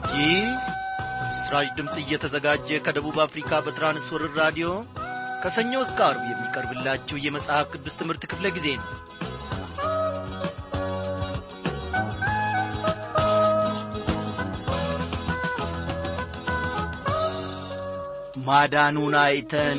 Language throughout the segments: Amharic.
ይህ በምስራች ድምፅ እየተዘጋጀ ከደቡብ አፍሪካ በትራንስወርር ራዲዮ ከሰኞ እስከ አርብ የሚቀርብላችሁ የመጽሐፍ ቅዱስ ትምህርት ክፍለ ጊዜ ነው ማዳኑን አይተን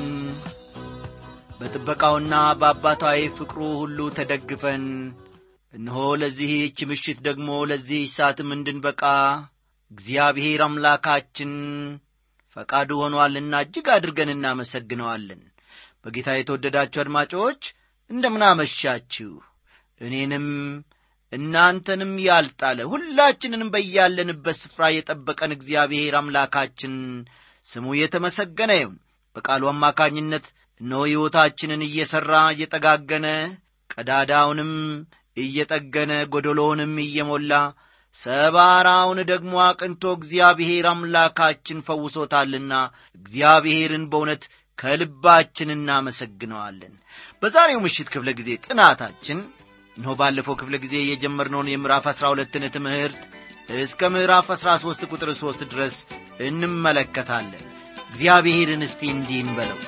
በጥበቃውና በአባታዊ ፍቅሩ ሁሉ ተደግፈን እነሆ ለዚህች ምሽት ደግሞ ለዚህ ሰዓትም እንድንበቃ እግዚአብሔር አምላካችን ፈቃዱ ሆኖአልና እጅግ አድርገን እናመሰግነዋለን በጌታ የተወደዳችሁ አድማጮች እንደምናመሻችሁ እኔንም እናንተንም ያልጣለ ሁላችንንም በያለንበት ስፍራ የጠበቀን እግዚአብሔር አምላካችን ስሙ የተመሰገነ ይሁን በቃሉ አማካኝነት እነሆ ሕይወታችንን እየሠራ እየጠጋገነ ቀዳዳውንም እየጠገነ ጐደሎውንም እየሞላ ሰባራውን ደግሞ አቅንቶ እግዚአብሔር አምላካችን ፈውሶታልና እግዚአብሔርን በእውነት ከልባችን እናመሰግነዋለን በዛሬው ምሽት ክፍለ ጊዜ ጥናታችን እነሆ ባለፈው ክፍለ ጊዜ የጀመርነውን የምዕራፍ አሥራ ሁለትን ትምህርት እስከ ምዕራፍ አሥራ ሦስት ቁጥር ሦስት ድረስ እንመለከታለን እግዚአብሔርን እስቲ እንዲህ እንበለው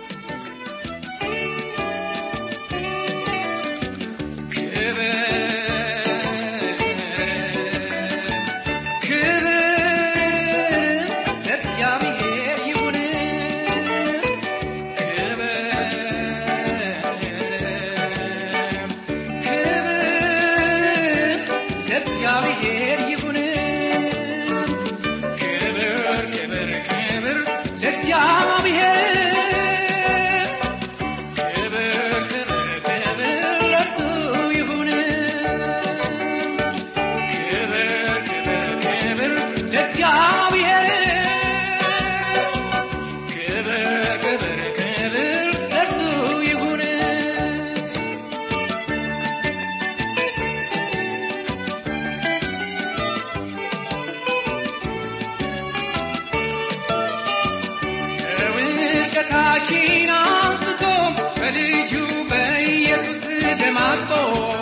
ከታችን አንስቶ በልጁ በኢየሱስ ደም አጥቦ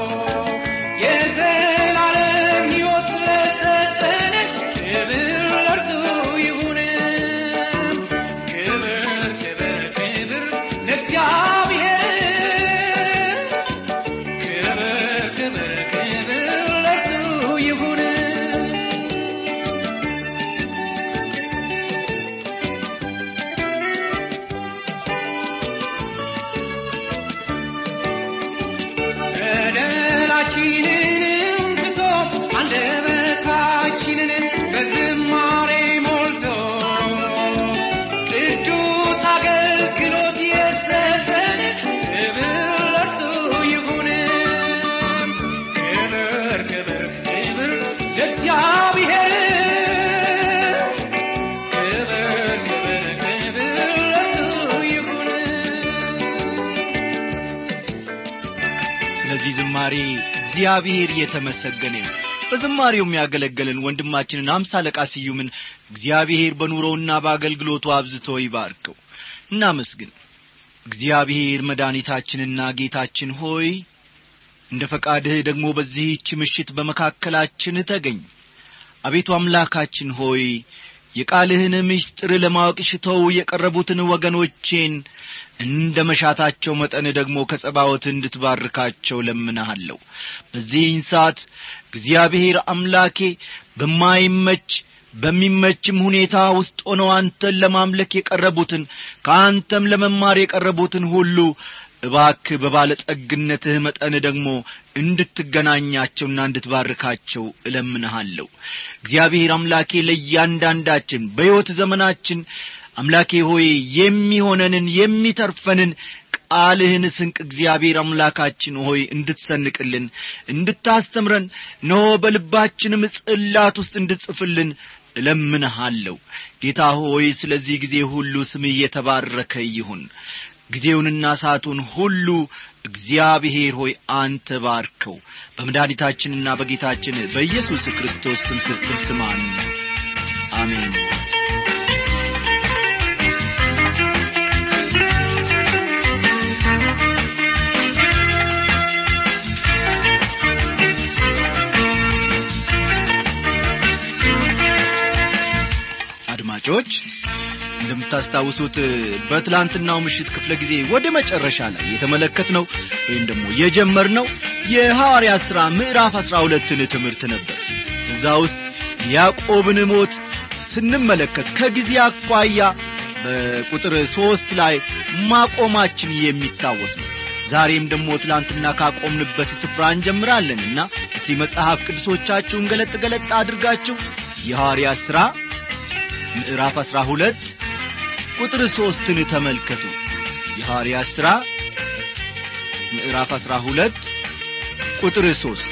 የዘላለም ሕይወት ለሰጠን ክብር ለእርሱ ይሁን። ክብር ክብር ክብር ለእግዚአብሔር ክብር ክብር ክብር ለእርሱ ይሁን። በደላችንን ትቶ አንደበታችንን በዝማሬ ሞልቶ ቅዱስ አገልግሎት የሰጠን ክብር ለእርሱ ይሁን። ክብር ክብር ክብር ለእግዚአብሔር ክብር ክብር ክብር ለእርሱ ይሁን። ስለዚህ ዝማሬ እግዚአብሔር የተመሰገነ ነው በዝማሬው የሚያገለገልን ወንድማችንን አምሳ አለቃ ስዩምን እግዚአብሔር በኑሮውና በአገልግሎቱ አብዝቶ ይባርከው እናመስግን እግዚአብሔር መድኃኒታችንና ጌታችን ሆይ እንደ ፈቃድህ ደግሞ በዚህች ምሽት በመካከላችን ተገኝ አቤቱ አምላካችን ሆይ የቃልህን ምስጢር ለማወቅ ሽተው የቀረቡትን ወገኖቼን እንደ መሻታቸው መጠን ደግሞ ከጸባወት እንድትባርካቸው ለምንሃለሁ በዚህን ሰዓት እግዚአብሔር አምላኬ በማይመች በሚመችም ሁኔታ ውስጥ ሆነው አንተን ለማምለክ የቀረቡትን ከአንተም ለመማር የቀረቡትን ሁሉ እባክ በባለጠግነትህ መጠን ደግሞ እንድትገናኛቸውና እንድትባርካቸው እለምንሃለሁ እግዚአብሔር አምላኬ ለእያንዳንዳችን በሕይወት ዘመናችን አምላኬ ሆይ የሚሆነንን የሚተርፈንን ቃልህን ስንቅ እግዚአብሔር አምላካችን ሆይ እንድትሰንቅልን እንድታስተምረን ነሆ በልባችንም ጽላት ውስጥ እንድጽፍልን እለምንሃለሁ ጌታ ሆይ ስለዚህ ጊዜ ሁሉ ስም እየተባረከ ይሁን ጊዜውንና ሰዓቱን ሁሉ እግዚአብሔር ሆይ አንተ ባርከው በመድኃኒታችንና በጌታችን በኢየሱስ ክርስቶስ ስም ስትል ስማን አሜን አድማጮች እንደምታስታውሱት በትላንትናው ምሽት ክፍለ ጊዜ ወደ መጨረሻ ላይ የተመለከትነው ወይም ደግሞ የጀመርነው የሐዋርያ ሥራ ምዕራፍ አሥራ ሁለትን ትምህርት ነበር እዛ ውስጥ ያዕቆብን ሞት ስንመለከት ከጊዜ አኳያ በቁጥር ሦስት ላይ ማቆማችን የሚታወስ ነው ዛሬም ደግሞ ትላንትና ካቆምንበት ስፍራ እንጀምራለንና እስቲ መጽሐፍ ቅዱሶቻችሁን ገለጥ ገለጥ አድርጋችሁ የሐዋርያ ሥራ ምዕራፍ አሥራ ሁለት ቁጥር ሦስትን ተመልከቱ የሐዋርያ ሥራ ምዕራፍ አሥራ ሁለት ቁጥር ሦስት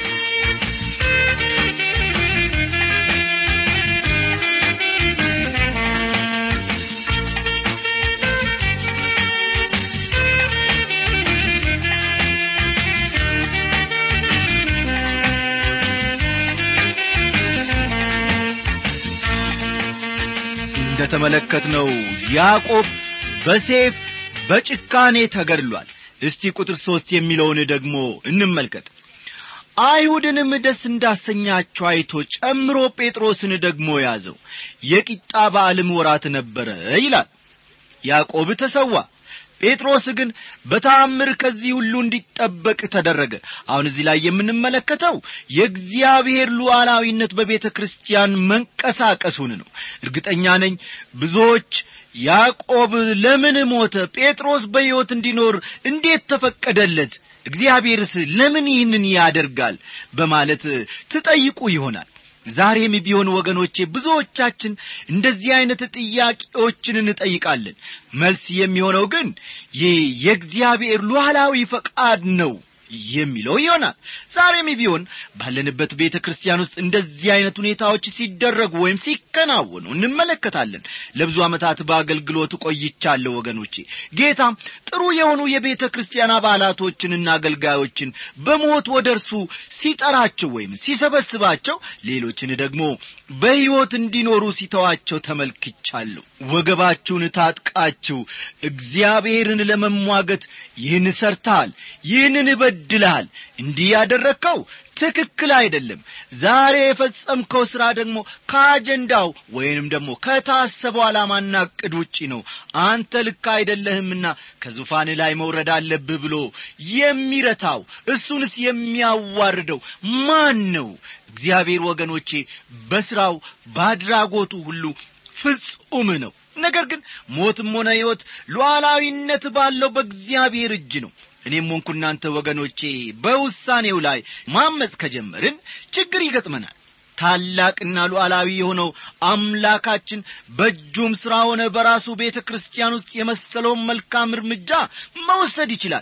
እንደ ተመለከትነው ያዕቆብ በሴፍ በጭካኔ ተገድሏል እስቲ ቁጥር ሦስት የሚለውን ደግሞ እንመልከት አይሁድንም ደስ እንዳሰኛቸው አይቶ ጨምሮ ጴጥሮስን ደግሞ ያዘው የቂጣ በዓልም ወራት ነበረ ይላል ያዕቆብ ተሰዋ ጴጥሮስ ግን በታምር ከዚህ ሁሉ እንዲጠበቅ ተደረገ አሁን እዚህ ላይ የምንመለከተው የእግዚአብሔር ሉዓላዊነት በቤተ ክርስቲያን መንቀሳቀሱን ነው እርግጠኛ ነኝ ብዙዎች ያዕቆብ ለምን ሞተ ጴጥሮስ በሕይወት እንዲኖር እንዴት ተፈቀደለት እግዚአብሔርስ ለምን ይህንን ያደርጋል በማለት ትጠይቁ ይሆናል ዛሬም ቢሆን ወገኖቼ ብዙዎቻችን እንደዚህ አይነት ጥያቄዎችን እንጠይቃለን መልስ የሚሆነው ግን ይህ የእግዚአብሔር ሉዓላዊ ፈቃድ ነው የሚለው ይሆናል ዛሬም ቢሆን ባለንበት ቤተ ክርስቲያን ውስጥ እንደዚህ አይነት ሁኔታዎች ሲደረጉ ወይም ሲከናወኑ እንመለከታለን ለብዙ ዓመታት በአገልግሎት ቆይቻለሁ ወገኖቼ ጌታም ጥሩ የሆኑ የቤተ ክርስቲያን አባላቶችንና አገልጋዮችን በሞት ወደ እርሱ ሲጠራቸው ወይም ሲሰበስባቸው ሌሎችን ደግሞ በሕይወት እንዲኖሩ ሲተዋቸው ተመልክቻለሁ ወገባችሁን ታጥቃችሁ እግዚአብሔርን ለመሟገት ይህን ሰርተሃል ይህንን እበድልሃል እንዲህ ያደረግከው ትክክል አይደለም ዛሬ የፈጸምከው ሥራ ደግሞ ከአጀንዳው ወይንም ደግሞ ከታሰበው ዓላማና ዕቅድ ውጪ ነው አንተ ልክ አይደለህምና ከዙፋን ላይ መውረድ አለብህ ብሎ የሚረታው እሱንስ የሚያዋርደው ማን ነው እግዚአብሔር ወገኖቼ በሥራው በአድራጎቱ ሁሉ ፍጹም ነው ነገር ግን ሞትም ሆነ ሕይወት ሉዓላዊነት ባለው በእግዚአብሔር እጅ ነው እኔም ሆንኩ እናንተ ወገኖቼ በውሳኔው ላይ ማመፅ ከጀመርን ችግር ይገጥመናል ታላቅና ሉዓላዊ የሆነው አምላካችን በእጁም ሥራ ሆነ በራሱ ቤተ ክርስቲያን ውስጥ የመሰለውን መልካም እርምጃ መውሰድ ይችላል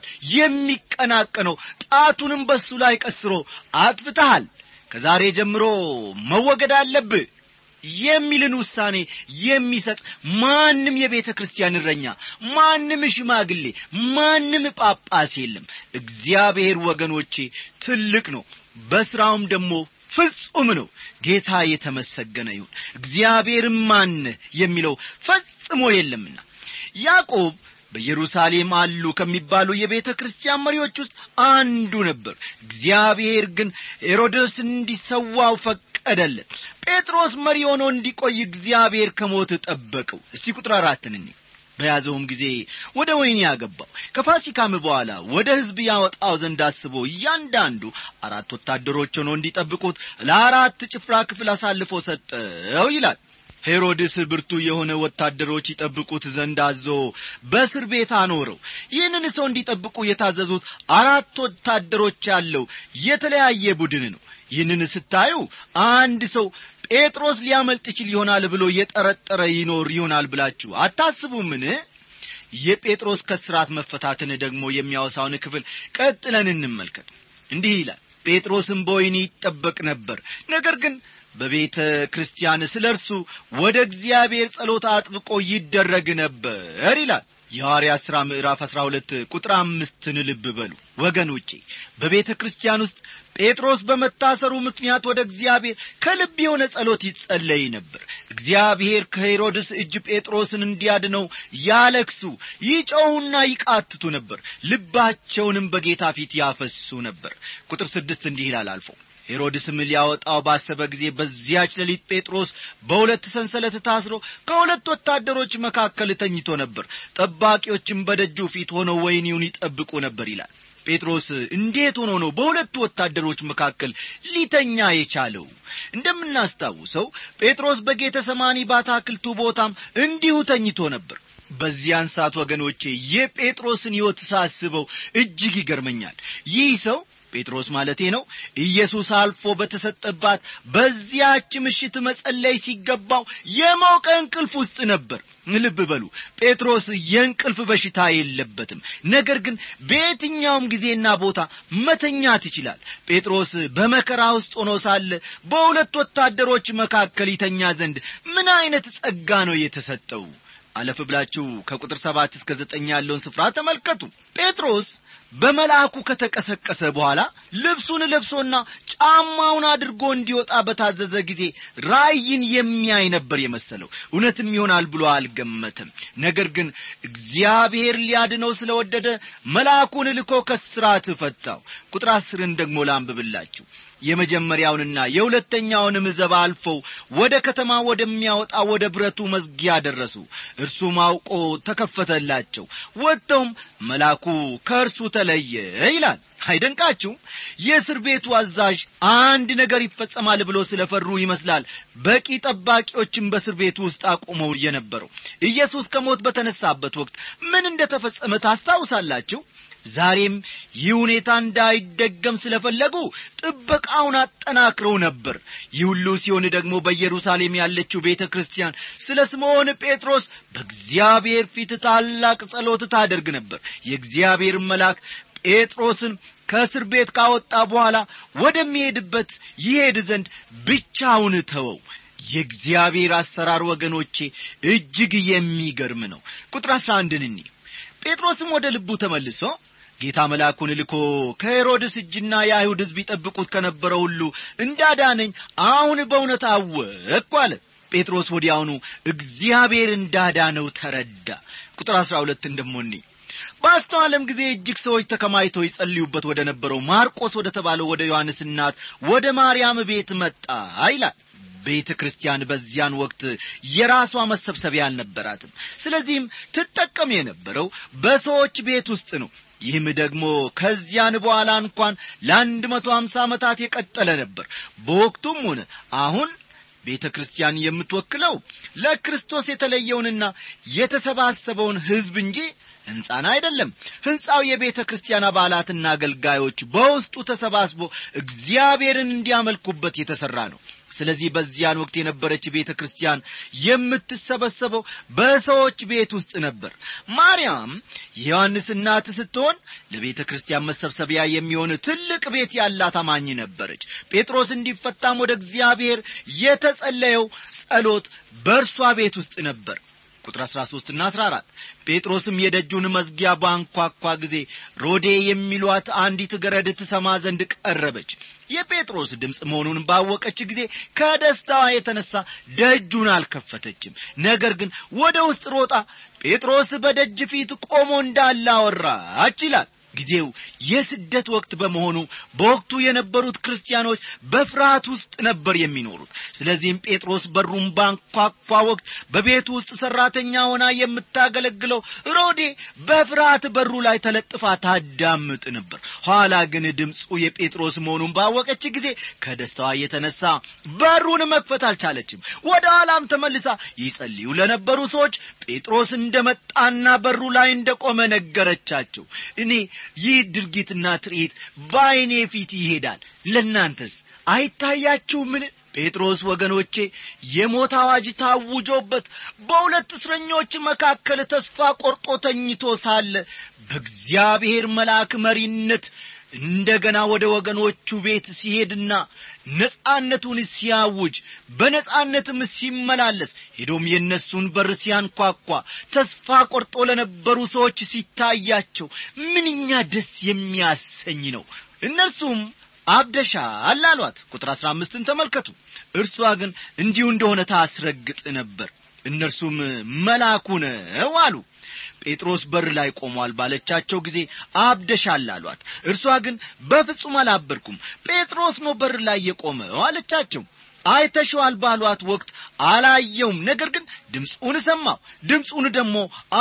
የሚቀናቀነው ጣቱንም በሱ ላይ ቀስሮ አጥፍተሃል ከዛሬ ጀምሮ መወገድ አለብህ የሚልን ውሳኔ የሚሰጥ ማንም የቤተ ክርስቲያን እረኛ ማንም ሽማግሌ ማንም ጳጳስ የለም እግዚአብሔር ወገኖቼ ትልቅ ነው በሥራውም ደግሞ ፍጹም ነው ጌታ የተመሰገነ ይሁን እግዚአብሔርም ማን የሚለው ፈጽሞ የለምና ያዕቆብ በኢየሩሳሌም አሉ ከሚባሉ የቤተ ክርስቲያን መሪዎች ውስጥ አንዱ ነበር እግዚአብሔር ግን ሄሮድስን እንዲሰዋው ፈቀደለት ጴጥሮስ መሪ ሆኖ እንዲቆይ እግዚአብሔር ከሞት ጠበቀው እስቲ ቁጥር አራትን እኔ በያዘውም ጊዜ ወደ ወይን ያገባው ከፋሲካም በኋላ ወደ ሕዝብ ያወጣው ዘንድ አስቦ እያንዳንዱ አራት ወታደሮች ሆኖ እንዲጠብቁት ለአራት ጭፍራ ክፍል አሳልፎ ሰጠው ይላል ሄሮድስ ብርቱ የሆነ ወታደሮች ይጠብቁት ዘንድ አዞ በእስር ቤት አኖረው ይህንን ሰው እንዲጠብቁ የታዘዙት አራት ወታደሮች ያለው የተለያየ ቡድን ነው ይህንን ስታዩ አንድ ሰው ጴጥሮስ ሊያመልጥ ይችል ይሆናል ብሎ የጠረጠረ ይኖር ይሆናል ብላችሁ አታስቡምን የጴጥሮስ ከስራት መፈታትን ደግሞ የሚያወሳውን ክፍል ቀጥለን እንመልከት እንዲህ ይላል ጴጥሮስም በወይኒ ይጠበቅ ነበር ነገር ግን በቤተ ክርስቲያን ስለ እርሱ ወደ እግዚአብሔር ጸሎት አጥብቆ ይደረግ ነበር ይላል የሐዋርያ ሥራ ምዕራፍ አሥራ ሁለት ቁጥር አምስትን ልብ በሉ ወገኖቼ በቤተ ክርስቲያን ውስጥ ጴጥሮስ በመታሰሩ ምክንያት ወደ እግዚአብሔር ከልብ የሆነ ጸሎት ይጸለይ ነበር እግዚአብሔር ከሄሮድስ እጅ ጴጥሮስን እንዲያድነው ያለክሱ ይጮኹና ይቃትቱ ነበር ልባቸውንም በጌታ ፊት ያፈሱ ነበር ቁጥር ስድስት እንዲህ ይላል አልፎ ሄሮድስም ሊያወጣው ባሰበ ጊዜ በዚያች ሌሊት ጴጥሮስ በሁለት ሰንሰለት ታስሮ ከሁለት ወታደሮች መካከል ተኝቶ ነበር ጠባቂዎችም በደጁ ፊት ሆነው ወይኒውን ይጠብቁ ነበር ይላል ጴጥሮስ እንዴት ሆኖ ነው በሁለቱ ወታደሮች መካከል ሊተኛ የቻለው እንደምናስታውሰው ጴጥሮስ በጌተ ሰማኒ ባታክልቱ ቦታም እንዲሁ ተኝቶ ነበር በዚያን ሰዓት ወገኖቼ የጴጥሮስን ሕይወት ሳስበው እጅግ ይገርመኛል ይህ ሰው ጴጥሮስ ማለቴ ነው ኢየሱስ አልፎ በተሰጠባት በዚያች ምሽት መጸለይ ሲገባው የሞቀ እንቅልፍ ውስጥ ነበር ልብ በሉ ጴጥሮስ የእንቅልፍ በሽታ የለበትም ነገር ግን በየትኛውም ጊዜና ቦታ መተኛት ይችላል ጴጥሮስ በመከራ ውስጥ ሆኖ ሳለ በሁለት ወታደሮች መካከል ይተኛ ዘንድ ምን አይነት ጸጋ ነው የተሰጠው አለፍ ብላችሁ ከቁጥር ሰባት እስከ ዘጠኝ ያለውን ስፍራ ተመልከቱ ጴጥሮስ በመልአኩ ከተቀሰቀሰ በኋላ ልብሱን ለብሶና ጫማውን አድርጎ እንዲወጣ በታዘዘ ጊዜ ራእይን የሚያይ ነበር የመሰለው እውነትም ይሆናል ብሎ አልገመትም ነገር ግን እግዚአብሔር ሊያድነው ስለወደደ መልአኩን ልኮ ከስራት ፈታው ቁጥር አስርን ደግሞ ላንብብላችሁ የመጀመሪያውንና የሁለተኛውንም ዘባ አልፈው ወደ ከተማ ወደሚያወጣ ወደ ብረቱ መዝጊያ ደረሱ እርሱም አውቆ ተከፈተላቸው ወጥተውም መልአኩ ከእርሱ ተለየ ይላል አይደንቃችሁም የእስር ቤቱ አዛዥ አንድ ነገር ይፈጸማል ብሎ ስለፈሩ ይመስላል በቂ ጠባቂዎችን በእስር ቤቱ ውስጥ አቁመው የነበረው ኢየሱስ ከሞት በተነሳበት ወቅት ምን እንደ ተፈጸመ ታስታውሳላችሁ ዛሬም ይህ ሁኔታ እንዳይደገም ስለፈለጉ ጥበቃውን አጠናክረው ነበር ይህ ሁሉ ሲሆን ደግሞ በኢየሩሳሌም ያለችው ቤተ ክርስቲያን ስለ ስምዖን ጴጥሮስ በእግዚአብሔር ፊት ታላቅ ጸሎት ታደርግ ነበር የእግዚአብሔር መልአክ ጴጥሮስን ከእስር ቤት ካወጣ በኋላ ወደሚሄድበት ይሄድ ዘንድ ብቻውን ተወው የእግዚአብሔር አሰራር ወገኖቼ እጅግ የሚገርም ነው ቁጥር አስራ አንድን እኒ ጴጥሮስም ወደ ልቡ ተመልሶ ጌታ መልአኩን ልኮ ከሄሮድስ እጅና የአይሁድ ሕዝብ ይጠብቁት ከነበረው ሁሉ እንዳዳነኝ አሁን በእውነት አወቅኩ አለ ጴጥሮስ ወዲያውኑ እግዚአብሔር እንዳዳነው ተረዳ ቁጥር አሥራ ሁለት እንደሞኒ በአስተዋለም ጊዜ እጅግ ሰዎች ተከማይተው ይጸልዩበት ወደ ነበረው ማርቆስ ወደ ተባለው ወደ ዮሐንስ እናት ወደ ማርያም ቤት መጣ ይላል ቤተ ክርስቲያን በዚያን ወቅት የራሷ መሰብሰቢያ አልነበራትም ስለዚህም ትጠቀም የነበረው በሰዎች ቤት ውስጥ ነው ይህም ደግሞ ከዚያን በኋላ እንኳን ለአንድ መቶ ሀምሳ ዓመታት የቀጠለ ነበር በወቅቱም ሆነ አሁን ቤተ ክርስቲያን የምትወክለው ለክርስቶስ የተለየውንና የተሰባሰበውን ሕዝብ እንጂ ሕንፃን አይደለም ሕንፃው የቤተ ክርስቲያን አባላትና አገልጋዮች በውስጡ ተሰባስቦ እግዚአብሔርን እንዲያመልኩበት የተሠራ ነው ስለዚህ በዚያን ወቅት የነበረች ቤተ ክርስቲያን የምትሰበሰበው በሰዎች ቤት ውስጥ ነበር ማርያም የዮሐንስ እናት ስትሆን ለቤተ ክርስቲያን መሰብሰቢያ የሚሆን ትልቅ ቤት ያላት አማኝ ነበረች ጴጥሮስ እንዲፈታም ወደ እግዚአብሔር የተጸለየው ጸሎት በእርሷ ቤት ውስጥ ነበር ቁጥር 13 ና 14 ጴጥሮስም የደጁን መዝጊያ ባንኳኳ ጊዜ ሮዴ የሚሏት አንዲት ገረድ ትሰማ ዘንድ ቀረበች የጴጥሮስ ድምፅ መሆኑን ባወቀች ጊዜ ከደስታዋ የተነሳ ደጁን አልከፈተችም ነገር ግን ወደ ውስጥ ሮጣ ጴጥሮስ በደጅ ፊት ቆሞ እንዳለ አወራች ይላል ጊዜው የስደት ወቅት በመሆኑ በወቅቱ የነበሩት ክርስቲያኖች በፍርሃት ውስጥ ነበር የሚኖሩት ስለዚህም ጴጥሮስ በሩን ባንኳኳ ወቅት በቤቱ ውስጥ ሠራተኛ ሆና የምታገለግለው ሮዴ በፍርሃት በሩ ላይ ተለጥፋ ታዳምጥ ነበር ኋላ ግን ድምፁ የጴጥሮስ መሆኑን ባወቀች ጊዜ ከደስታዋ የተነሳ በሩን መክፈት አልቻለችም ወደ ኋላም ተመልሳ ይጸልዩ ለነበሩ ሰዎች ጴጥሮስ እንደመጣና በሩ ላይ እንደቆመ ነገረቻቸው እኔ ይህ ድርጊትና ትርኢት በዐይኔ ፊት ይሄዳል ለእናንተስ አይታያችሁምን ጴጥሮስ ወገኖቼ የሞት አዋጅ ታውጆበት በሁለት እስረኞች መካከል ተስፋ ቆርጦ ተኝቶ ሳለ በእግዚአብሔር መልአክ መሪነት እንደገና ወደ ወገኖቹ ቤት ሲሄድና ነጻነቱን ሲያውጅ በነጻነትም ሲመላለስ ሄዶም የእነሱን በር ሲያንኳኳ ተስፋ ቆርጦ ለነበሩ ሰዎች ሲታያቸው ምንኛ ደስ የሚያሰኝ ነው እነርሱም አብደሻል አሏት ቁጥር አሥራ አምስትን ተመልከቱ እርሷ ግን እንዲሁ እንደሆነ ታስረግጥ ነበር እነርሱም መልአኩ ነው አሉ ጴጥሮስ በር ላይ ቆሟል ባለቻቸው ጊዜ አብደሻል አሏት እርሷ ግን በፍጹም አላበድኩም ጴጥሮስ ነው በር ላይ የቆመው አለቻቸው አይተሸዋል ባሏት ወቅት አላየውም ነገር ግን ድምፁን ሰማው ድምፁን ደግሞ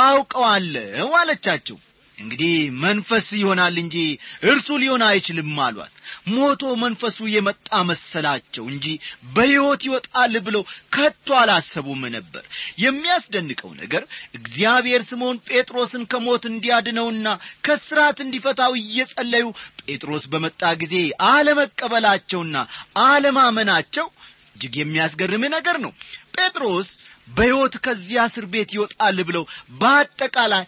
አውቀዋለሁ አለቻቸው እንግዲህ መንፈስ ይሆናል እንጂ እርሱ ሊሆን አይችልም አሏት ሞቶ መንፈሱ የመጣ መሰላቸው እንጂ በሕይወት ይወጣል ብለው ከቶ አላሰቡም ነበር የሚያስደንቀው ነገር እግዚአብሔር ስምዖን ጴጥሮስን ከሞት እንዲያድነውና ከስራት እንዲፈታው እየጸለዩ ጴጥሮስ በመጣ ጊዜ አለመቀበላቸውና አለማመናቸው እጅግ የሚያስገርም ነገር ነው ጴጥሮስ በሕይወት ከዚያ እስር ቤት ይወጣል ብለው በአጠቃላይ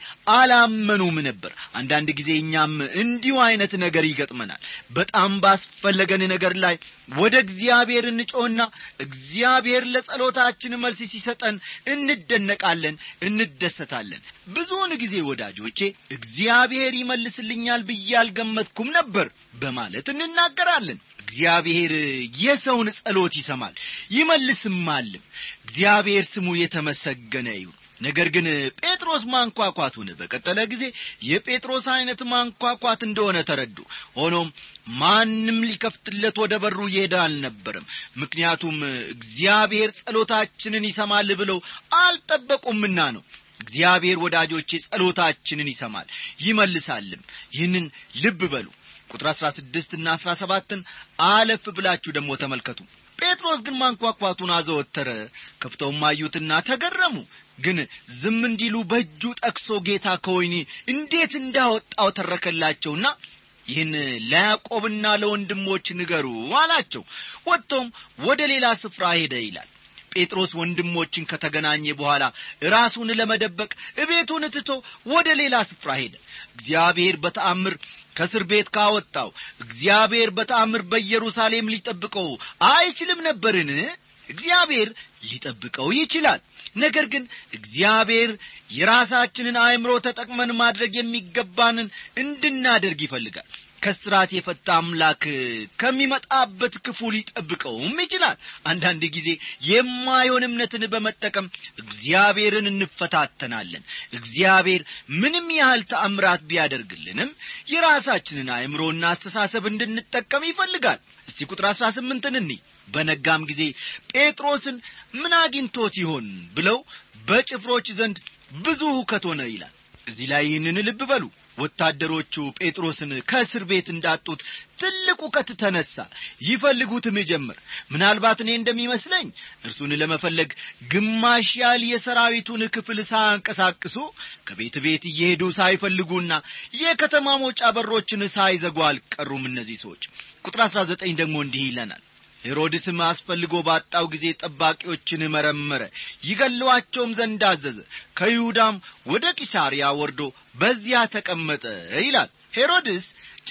አላመኑም ነበር አንዳንድ ጊዜ እኛም እንዲሁ አይነት ነገር ይገጥመናል በጣም ባስፈለገን ነገር ላይ ወደ እግዚአብሔር እንጮና እግዚአብሔር ለጸሎታችን መልስ ሲሰጠን እንደነቃለን እንደሰታለን ብዙውን ጊዜ ወዳጆቼ እግዚአብሔር ይመልስልኛል ብዬ አልገመትኩም ነበር በማለት እንናገራለን እግዚአብሔር የሰውን ጸሎት ይሰማል ይመልስማልም እግዚአብሔር ስሙ የተመሰገነ ይሁን ነገር ግን ጴጥሮስ ማንኳኳቱን በቀጠለ ጊዜ የጴጥሮስ ዐይነት ማንኳኳት እንደሆነ ተረዱ ሆኖም ማንም ሊከፍትለት ወደ በሩ ይሄደ አልነበረም ምክንያቱም እግዚአብሔር ጸሎታችንን ይሰማል ብለው አልጠበቁምና ነው እግዚአብሔር ወዳጆቼ ጸሎታችንን ይሰማል ይመልሳልም ይህንን ልብ በሉ ቁጥር አሥራ ስድስትና አሥራ ሰባትን አለፍ ብላችሁ ደግሞ ተመልከቱ ጴጥሮስ ግን ማንኳኳቱን አዘወተረ ከፍተውም አዩትና ተገረሙ ግን ዝም እንዲሉ በእጁ ጠቅሶ ጌታ ከወይኒ እንዴት እንዳወጣው ተረከላቸውና ይህን ለያዕቆብና ለወንድሞች ንገሩ አላቸው ወጥቶም ወደ ሌላ ስፍራ ሄደ ይላል ጴጥሮስ ወንድሞችን ከተገናኘ በኋላ ራሱን ለመደበቅ እቤቱን ትቶ ወደ ሌላ ስፍራ ሄደ እግዚአብሔር በተአምር ከእስር ቤት ካወጣው እግዚአብሔር በተአምር በኢየሩሳሌም ሊጠብቀው አይችልም ነበርን እግዚአብሔር ሊጠብቀው ይችላል ነገር ግን እግዚአብሔር የራሳችንን አእምሮ ተጠቅመን ማድረግ የሚገባንን እንድናደርግ ይፈልጋል ከስራት የፈታ አምላክ ከሚመጣበት ክፉ ሊጠብቀውም ይችላል አንዳንድ ጊዜ የማይሆን እምነትን በመጠቀም እግዚአብሔርን እንፈታተናለን እግዚአብሔር ምንም ያህል ተአምራት ቢያደርግልንም የራሳችንን አእምሮና አስተሳሰብ እንድንጠቀም ይፈልጋል እስቲ ቁጥር አሥራ ስምንትን እኒ በነጋም ጊዜ ጴጥሮስን ምን አግኝቶት ይሆን ብለው በጭፍሮች ዘንድ ብዙ ሁከት ሆነ ይላል እዚህ ላይ ይህንን ልብ በሉ ወታደሮቹ ጴጥሮስን ከእስር ቤት እንዳጡት ትልቅ እውቀት ተነሳ ይፈልጉትም ጀምር ምናልባት እኔ እንደሚመስለኝ እርሱን ለመፈለግ ግማሽ ያህል የሰራዊቱን ክፍል ሳያንቀሳቅሱ ከቤት ቤት እየሄዱ ሳይፈልጉና የከተማ መውጫ በሮችን ሳይዘጉ አልቀሩም እነዚህ ሰዎች ቁጥር አሥራ ዘጠኝ ደግሞ እንዲህ ይለናል ሄሮድስም አስፈልጎ ባጣው ጊዜ ጠባቂዎችን መረመረ ይገለዋቸውም ዘንድ አዘዘ ከይሁዳም ወደ ቂሳርያ ወርዶ በዚያ ተቀመጠ ይላል ሄሮድስ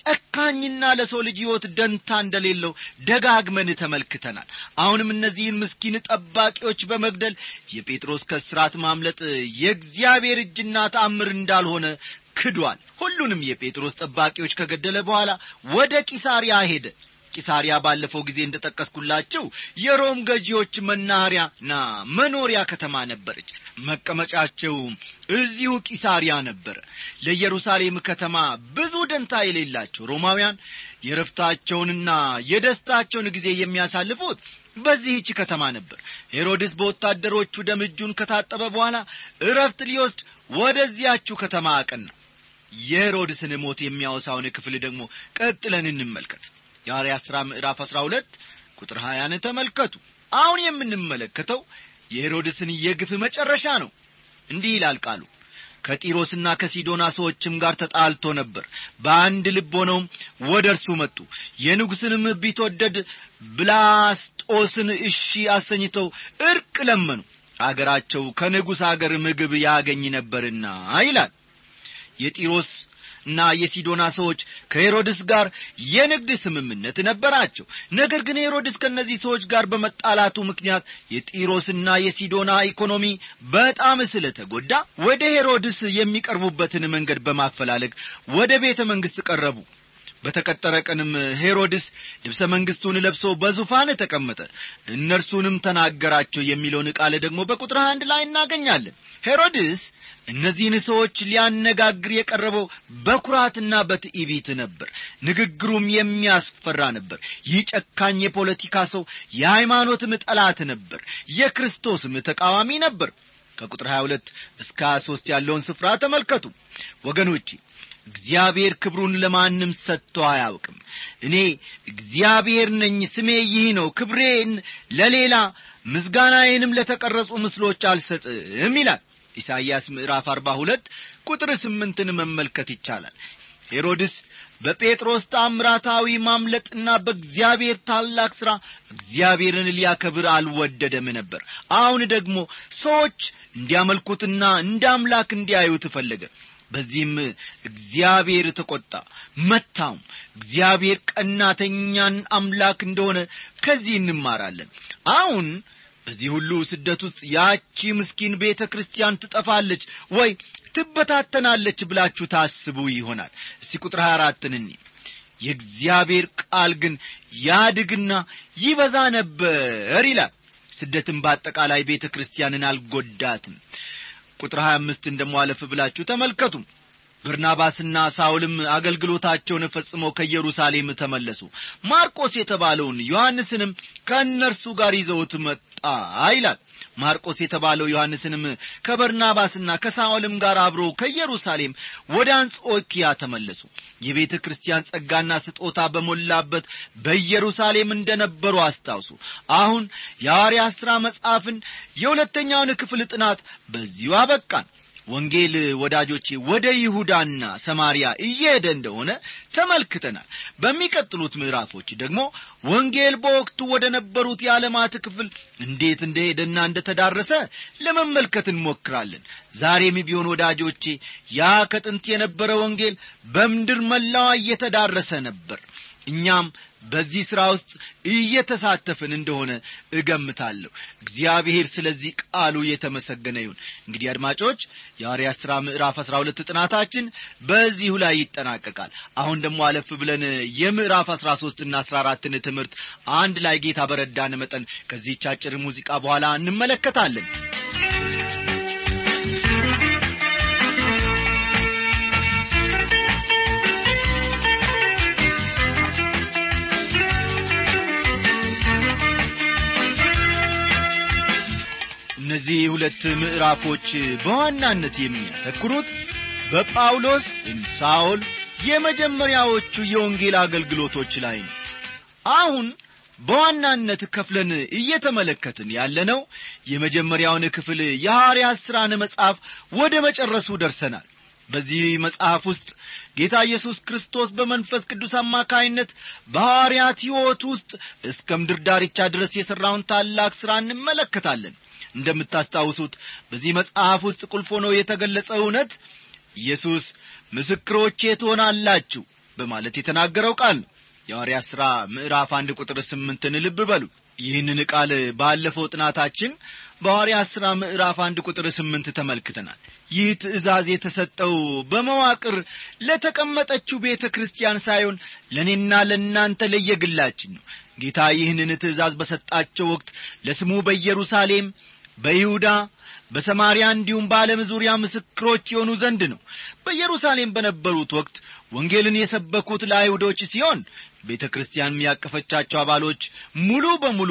ጨካኝና ለሰው ልጅ ሕይወት ደንታ እንደሌለው ደጋግመን ተመልክተናል አሁንም እነዚህን ምስኪን ጠባቂዎች በመግደል የጴጥሮስ ከስራት ማምለጥ የእግዚአብሔር እጅና ተአምር እንዳልሆነ ክዷል ሁሉንም የጴጥሮስ ጠባቂዎች ከገደለ በኋላ ወደ ቂሳርያ ሄደ ቂሳሪያ ባለፈው ጊዜ እንደ ጠቀስኩላችሁ የሮም ገዢዎች መናኸሪያና መኖሪያ ከተማ ነበረች መቀመጫቸው እዚሁ ቂሳሪያ ነበረ ለኢየሩሳሌም ከተማ ብዙ ደንታ የሌላቸው ሮማውያን የረፍታቸውንና የደስታቸውን ጊዜ የሚያሳልፉት በዚህች ከተማ ነበር ሄሮድስ በወታደሮቹ ደም እጁን ከታጠበ በኋላ እረፍት ሊወስድ ወደዚያችሁ ከተማ አቀና የሄሮድስን ሞት የሚያወሳውን ክፍል ደግሞ ቀጥለን እንመልከት የሐዋርያት ሥራ ምዕራፍ አሥራ ሁለት ቁጥር ሀያን ተመልከቱ አሁን የምንመለከተው የሄሮድስን የግፍ መጨረሻ ነው እንዲህ ይላል ቃሉ ከጢሮስና ከሲዶና ሰዎችም ጋር ተጣልቶ ነበር በአንድ ልብ ሆነውም ወደ እርሱ መጡ የንጉሥንም ቢትወደድ ብላስጦስን እሺ አሰኝተው እርቅ ለመኑ አገራቸው ከንጉሥ አገር ምግብ ያገኝ ነበርና ይላል የጢሮስ እና የሲዶና ሰዎች ከሄሮድስ ጋር የንግድ ስምምነት ነበራቸው ነገር ግን ሄሮድስ ከእነዚህ ሰዎች ጋር በመጣላቱ ምክንያት የጢሮስና የሲዶና ኢኮኖሚ በጣም ስለተጎዳ ወደ ሄሮድስ የሚቀርቡበትን መንገድ በማፈላለግ ወደ ቤተ መንግሥት ቀረቡ በተቀጠረ ቀንም ሄሮድስ ልብሰ መንግሥቱን ለብሶ በዙፋን ተቀመጠ እነርሱንም ተናገራቸው የሚለውን ቃል ደግሞ በቁጥር አንድ ላይ እናገኛለን ሄሮድስ እነዚህን ሰዎች ሊያነጋግር የቀረበው በኩራትና በትዕቢት ነበር ንግግሩም የሚያስፈራ ነበር ይህ ጨካኝ የፖለቲካ ሰው የሃይማኖትም ጠላት ነበር የክርስቶስም ተቃዋሚ ነበር ከቁጥር 22 እስከ 23 ያለውን ስፍራ ተመልከቱ ወገኖቼ እግዚአብሔር ክብሩን ለማንም ሰጥቶ አያውቅም እኔ እግዚአብሔር ነኝ ስሜ ይህ ነው ክብሬን ለሌላ ምስጋናዬንም ለተቀረጹ ምስሎች አልሰጥም ይላል ኢሳይያስ ምዕራፍ 42 ቁጥር ስምንትን መመልከት ይቻላል ሄሮድስ በጴጥሮስ ታምራታዊ ማምለጥና በእግዚአብሔር ታላቅ ሥራ እግዚአብሔርን ሊያከብር አልወደደም ነበር አሁን ደግሞ ሰዎች እንዲያመልኩትና እንደ አምላክ እንዲያዩት ፈለገ በዚህም እግዚአብሔር ተቈጣ መታውም እግዚአብሔር ቀናተኛን አምላክ እንደሆነ ከዚህ እንማራለን አሁን በዚህ ሁሉ ስደት ውስጥ ያቺ ምስኪን ቤተ ክርስቲያን ትጠፋለች ወይ ትበታተናለች ብላችሁ ታስቡ ይሆናል እስቲ ቁጥር 24 እኒ የእግዚአብሔር ቃል ግን ያድግና ይበዛ ነበር ይላል ስደትም በአጠቃላይ ቤተ ክርስቲያንን አልጐዳትም ቁጥር 25 እንደሟለፍ ብላችሁ ተመልከቱ በርናባስና ሳውልም አገልግሎታቸውን ፈጽመው ከኢየሩሳሌም ተመለሱ ማርቆስ የተባለውን ዮሐንስንም ከእነርሱ ጋር ይዘውት መጣ ይላል ማርቆስ የተባለው ዮሐንስንም ከበርናባስና ከሳውልም ጋር አብሮ ከኢየሩሳሌም ወደ አንጾኪያ ተመለሱ የቤተ ክርስቲያን ጸጋና ስጦታ በሞላበት በኢየሩሳሌም እንደነበሩ አስታውሱ አሁን የሐዋርያት ሥራ መጽሐፍን የሁለተኛውን ክፍል ጥናት በዚሁ አበቃን ወንጌል ወዳጆቼ ወደ ይሁዳና ሰማርያ እየሄደ እንደሆነ ተመልክተናል በሚቀጥሉት ምዕራፎች ደግሞ ወንጌል በወቅቱ ወደ ነበሩት የዓለማት ክፍል እንዴት እንደሄደና እንደተዳረሰ ለመመልከት እንሞክራለን ዛሬም ቢሆን ወዳጆቼ ያ ከጥንት የነበረ ወንጌል በምድር መላዋ እየተዳረሰ ነበር እኛም በዚህ ሥራ ውስጥ እየተሳተፍን እንደሆነ እገምታለሁ እግዚአብሔር ስለዚህ ቃሉ የተመሰገነ ይሁን እንግዲህ አድማጮች የሐዋርያት ሥራ ምዕራፍ አሥራ ሁለት ጥናታችን በዚሁ ላይ ይጠናቀቃል አሁን ደግሞ አለፍ ብለን የምዕራፍ አሥራ ሦስትና አሥራ አራትን ትምህርት አንድ ላይ ጌታ በረዳን መጠን ከዚህች አጭር ሙዚቃ በኋላ እንመለከታለን እነዚህ ሁለት ምዕራፎች በዋናነት የሚያተኩሩት በጳውሎስ ወይም ሳውል የመጀመሪያዎቹ የወንጌል አገልግሎቶች ላይ ነው አሁን በዋናነት ከፍለን እየተመለከትን ያለነው የመጀመሪያውን ክፍል የሐዋርያት ሥራን መጽሐፍ ወደ መጨረሱ ደርሰናል በዚህ መጽሐፍ ውስጥ ጌታ ኢየሱስ ክርስቶስ በመንፈስ ቅዱስ አማካይነት በሐዋርያት ሕይወት ውስጥ እስከ ምድር ዳርቻ ድረስ የሠራውን ታላቅ ሥራ እንመለከታለን እንደምታስታውሱት በዚህ መጽሐፍ ውስጥ ቁልፍ ሆኖ የተገለጸ እውነት ኢየሱስ ምስክሮቼ ትሆናላችሁ በማለት የተናገረው ቃል ነው የሐዋርያት ሥራ ምዕራፍ አንድ ቁጥር ስምንትን ልብ በሉ ይህንን ቃል ባለፈው ጥናታችን በሐዋርያት ሥራ ምዕራፍ አንድ ቁጥር ስምንት ተመልክተናል ይህ ትእዛዝ የተሰጠው በመዋቅር ለተቀመጠችው ቤተ ክርስቲያን ሳይሆን ለእኔና ለእናንተ ለየግላችን ነው ጌታ ይህንን ትእዛዝ በሰጣቸው ወቅት ለስሙ በኢየሩሳሌም በይሁዳ በሰማርያ እንዲሁም በዓለም ዙሪያ ምስክሮች የሆኑ ዘንድ ነው በኢየሩሳሌም በነበሩት ወቅት ወንጌልን የሰበኩት ለአይሁዶች ሲሆን ቤተ ክርስቲያን ያቀፈቻቸው አባሎች ሙሉ በሙሉ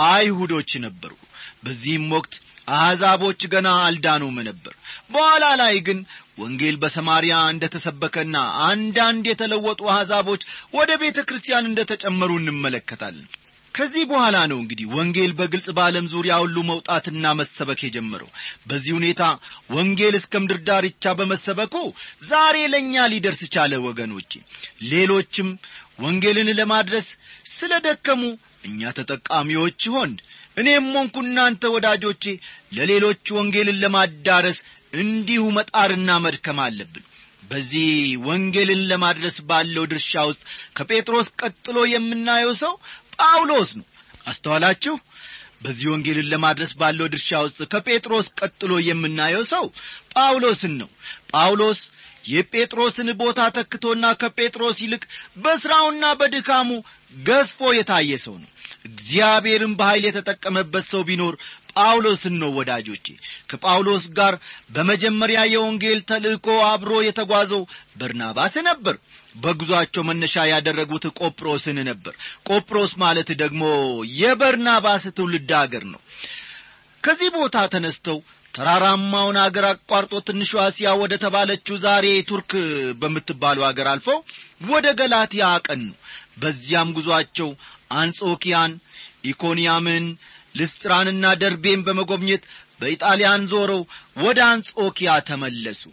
አይሁዶች ነበሩ በዚህም ወቅት አሕዛቦች ገና አልዳኑም ነበር በኋላ ላይ ግን ወንጌል በሰማርያ እንደ ተሰበከና አንዳንድ የተለወጡ አሕዛቦች ወደ ቤተ ክርስቲያን እንደ ተጨመሩ እንመለከታለን ከዚህ በኋላ ነው እንግዲህ ወንጌል በግልጽ በዓለም ዙሪያ ሁሉ መውጣትና መሰበክ የጀመረው በዚህ ሁኔታ ወንጌል እስከ ምድር ዳርቻ በመሰበኩ ዛሬ ለእኛ ሊደርስ ቻለ ወገኖቼ ሌሎችም ወንጌልን ለማድረስ ስለ ደከሙ እኛ ተጠቃሚዎች ሆን እኔም ሆንኩ እናንተ ወዳጆቼ ለሌሎች ወንጌልን ለማዳረስ እንዲሁ መጣርና መድከም አለብን በዚህ ወንጌልን ለማድረስ ባለው ድርሻ ውስጥ ከጴጥሮስ ቀጥሎ የምናየው ሰው ጳውሎስ ነው አስተዋላችሁ በዚህ ወንጌልን ለማድረስ ባለው ድርሻ ውስጥ ከጴጥሮስ ቀጥሎ የምናየው ሰው ጳውሎስን ነው ጳውሎስ የጴጥሮስን ቦታ ተክቶና ከጴጥሮስ ይልቅ በሥራውና በድካሙ ገዝፎ የታየ ሰው ነው እግዚአብሔርን በኃይል የተጠቀመበት ሰው ቢኖር ጳውሎስን ነው ወዳጆቼ ከጳውሎስ ጋር በመጀመሪያ የወንጌል ተልእኮ አብሮ የተጓዘው በርናባስ ነበር በጉዞአቸው መነሻ ያደረጉት ቆጵሮስን ነበር ቆጵሮስ ማለት ደግሞ የበርናባስ ትውልድ አገር ነው ከዚህ ቦታ ተነስተው ተራራማውን አገር አቋርጦ ትንሿ እስያ ወደ ተባለችው ዛሬ ቱርክ በምትባለው አገር አልፈው ወደ ገላትያ አቀኑ በዚያም ጉዞአቸው አንጾኪያን ኢኮንያምን ልስጥራንና ደርቤን በመጎብኘት በኢጣሊያን ዞረው ወደ አንጾኪያ ተመለሱ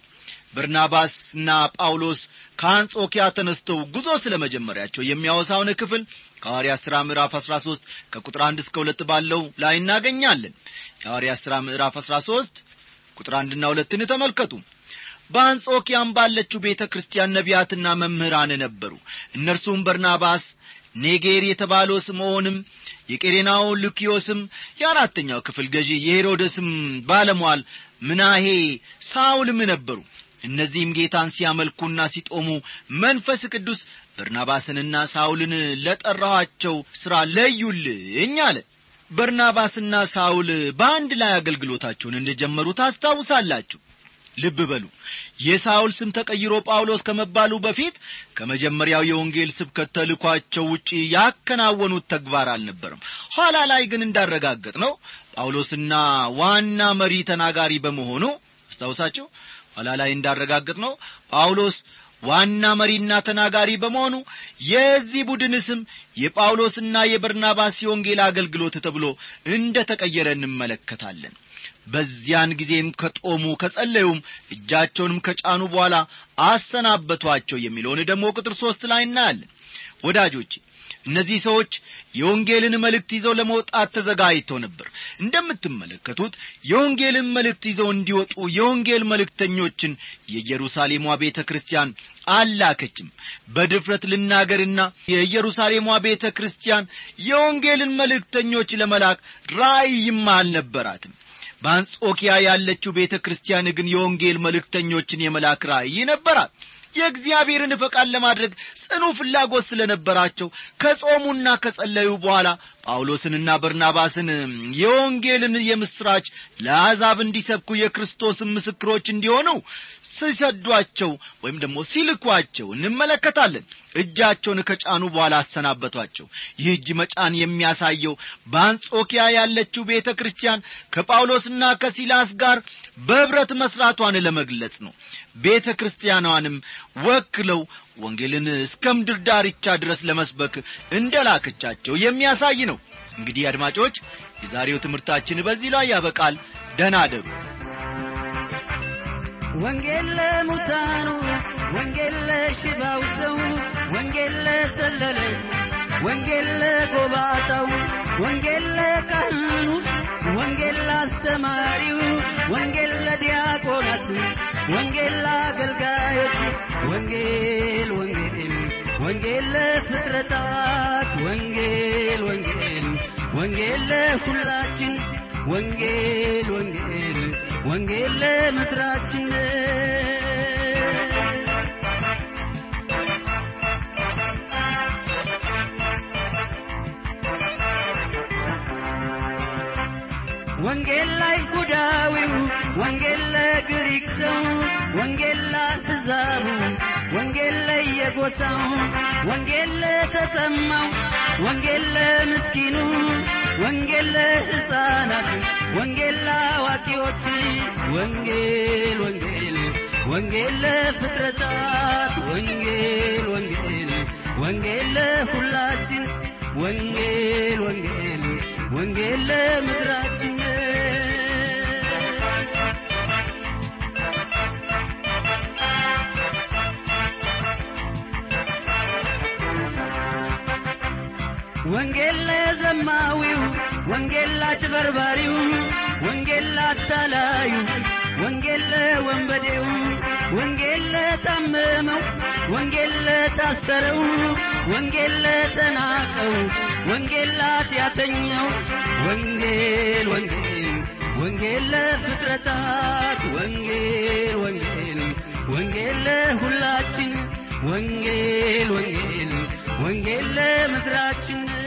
በርናባስና ጳውሎስ ከአንጾኪያ ተነስተው ጉዞ ስለ መጀመሪያቸው የሚያወሳውን ክፍል ከሐዋርያት ሥራ ምዕራፍ 13 ከቁጥር 1 እስከ 2 ባለው ላይ እናገኛለን የሐዋርያት ሥራ ምዕራፍ 13 ቁጥር አንድና ሁለትን ተመልከቱ በአንጾኪያም ባለችው ቤተ ክርስቲያን ነቢያትና መምህራን ነበሩ እነርሱም በርናባስ ኔጌር የተባለው ስምዖንም የቄሬናው ሉኪዮስም የአራተኛው ክፍል ገዢ የሄሮደስም ባለሟል ምናሄ ሳውልም ነበሩ እነዚህም ጌታን ሲያመልኩና ሲጦሙ መንፈስ ቅዱስ በርናባስንና ሳውልን ለጠራኋቸው ሥራ ለዩልኝ አለ በርናባስና ሳውል በአንድ ላይ አገልግሎታቸውን እንደጀመሩ ታስታውሳላችሁ ልብ በሉ የሳውል ስም ተቀይሮ ጳውሎስ ከመባሉ በፊት ከመጀመሪያው የወንጌል ስብከት ተልኳቸው ውጪ ያከናወኑት ተግባር አልነበረም ኋላ ላይ ግን እንዳረጋገጥ ነው ጳውሎስና ዋና መሪ ተናጋሪ በመሆኑ አስታውሳቸው ኋላ ላይ እንዳረጋገጥ ነው ጳውሎስ ዋና መሪና ተናጋሪ በመሆኑ የዚህ ቡድን ስም የጳውሎስና የበርናባስ የወንጌል አገልግሎት ተብሎ እንደ ተቀየረ እንመለከታለን በዚያን ጊዜም ከጦሙ ከጸለዩም እጃቸውንም ከጫኑ በኋላ አሰናበቷቸው የሚለውን ደግሞ ቁጥር ሦስት ላይ እናያለን ወዳጆቼ እነዚህ ሰዎች የወንጌልን መልእክት ይዘው ለመውጣት ተዘጋጅተው ነበር እንደምትመለከቱት የወንጌልን መልእክት ይዘው እንዲወጡ የወንጌል መልእክተኞችን የኢየሩሳሌሟ ቤተ ክርስቲያን አላከችም በድፍረት ልናገርና የኢየሩሳሌሟ ቤተ ክርስቲያን የወንጌልን መልእክተኞች ለመላክ ራእይም አልነበራትም በአንጾኪያ ያለችው ቤተ ክርስቲያን ግን የወንጌል መልእክተኞችን የመላክ ራእይ ነበራት የእግዚአብሔርን ፈቃድ ለማድረግ ጽኑ ፍላጎት ስለነበራቸው ከጾሙና ከጸለዩ በኋላ ጳውሎስንና በርናባስን የወንጌልን የምሥራች ለአሕዛብ እንዲሰብኩ የክርስቶስን ምስክሮች እንዲሆኑ ሲሰዷቸው ወይም ደግሞ ሲልኳቸው እንመለከታለን እጃቸውን ከጫኑ በኋላ አሰናበቷቸው ይህ እጅ መጫን የሚያሳየው በአንጾኪያ ያለችው ቤተ ክርስቲያን ከጳውሎስና ከሲላስ ጋር በኅብረት መሥራቷን ለመግለጽ ነው ቤተ ክርስቲያኗንም ወክለው ወንጌልን እስከ ምድር ዳርቻ ድረስ ለመስበክ እንደ ላከቻቸው የሚያሳይ ነው እንግዲህ አድማጮች የዛሬው ትምህርታችን በዚህ ላይ ያበቃል ደና አደሩ ወንጌል ለሙታኑ ወንጌል ለሽባው ሰው ወንጌል ለሰለለ ወንጌል ለጎባጣው ወንጌል ለካህኑ ወንጌል ለአስተማሪው ወንጌል ለዲያቆናት ወንጌል ለአገልጋዮች ወንጌል ወንጌል ወንጌል ለፍጥረታት ወንጌል ወንጌል ወንጌል ለሁላችን ወንጌል ወንጌል ወንጌል ለምድራችን ወንጌል ለአይሁዳዊው ወንጌል ለግሪክ ሰው ወንጌል ለአሕዛቡ ወንጌል ለየጎሳው ወንጌል ለተጠማው ወንጌል ለምስኪኑ ወንጌል ለሕፃናት ወንጌል ለአዋቂዎች ወንጌል ወንጌል ወንጌል ለፍጥረታት ወንጌል ወንጌል ወንጌል ለሁላችን ወንጌል ወንጌል ወንጌል ለምድራችን ወንጌል ለዘማዊው ወንጌል ላጭበርባሪው ወንጌል ላታላዩ ወንጌል ለወንበዴው ወንጌል ለታመመው ወንጌል ለታሰረው ወንጌል ለተናቀው ወንጌል ላትያተኛው ወንጌል ወንጌል ወንጌል ለፍጥረታት ወንጌል ወንጌል ወንጌል ለሁላችን ወንጌል ወንጌል ወንጌል ለምድራችን